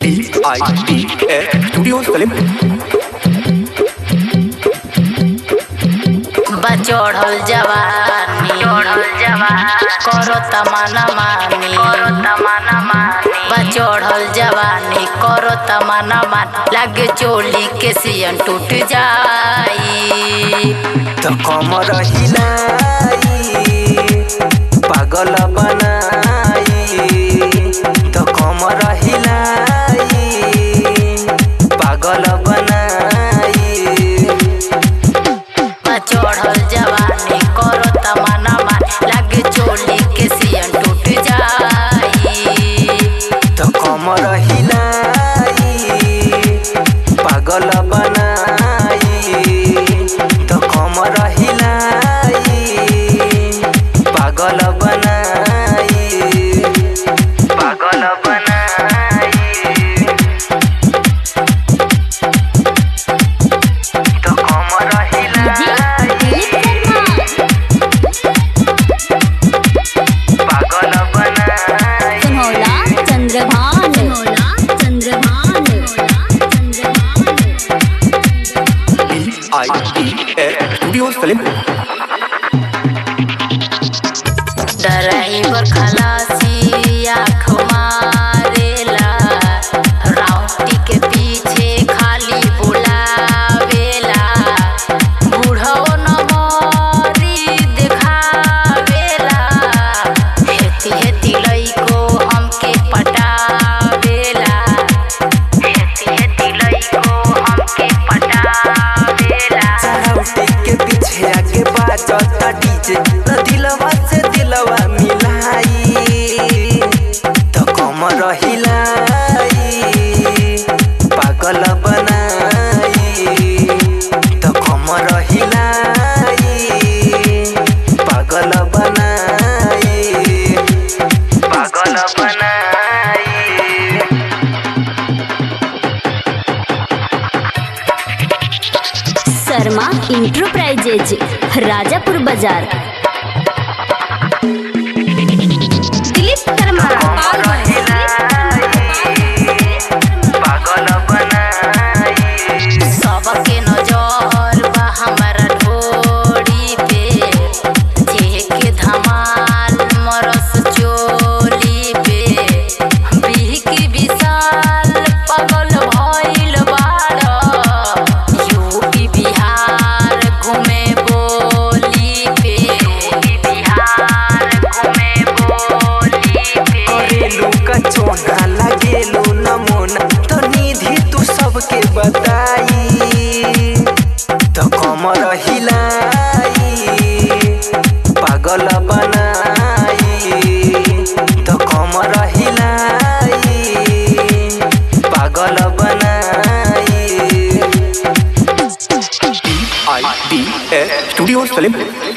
D-I-D-A Studios Film बचोढ़ल जवानी चढ़ल जवानी करो तमन्ना मानी करो तमन्ना मानी बचोढ़ल जवानी करो तमन्ना मान लगे चोली के सियन टूट जाई त कमर हिलाई पागल बनाई त कमर हिलाई पागल बनाई बचोढ़ल जवानी करो तमन्ना मान लगे चोली के सियन टूट जाई त कमर हिलाई पागल बनाई त कमर हिलाई पागल बनाई पागल बनाई त कमर हिलाई पागल बनाई सुनौला चंद्रभान सुनौला Chandrabhan D-I-D-A Studios Film driver खलासी आँख मारेला राउटी के पीछे खाली बुलावेला बूढ़ो नमरी देखावेला हेती हेती लइको हमके पटावेला हेती हेती लइको हमके पटावेला राउटी के पीछे आगे बाजता डीजे न दिलवा से दिलवा मिलाई त कमर हिलाई पागल बनाई त कमर हिलाई पागल बनाई पागल बनाई शर्मा इंटरप्राइजेज राजापुर बाजार दिलीप शर्मा पागल बनाई सबके नजर बा हमारा ढोड़ी पे जेके धमाल मरस चोली पे बिहकी विशाल पगल भइल बाड़ यूपी बिहार घूमे बोली पे यूपी बिहार घूमे बोली पे करेलू का चोना लगेलू नमूना तो निधि तू सबके बताई तो कमर हिलाई पागल बनाई तो कमर हिलाई पागल बनाई D-I-D-A Studios Film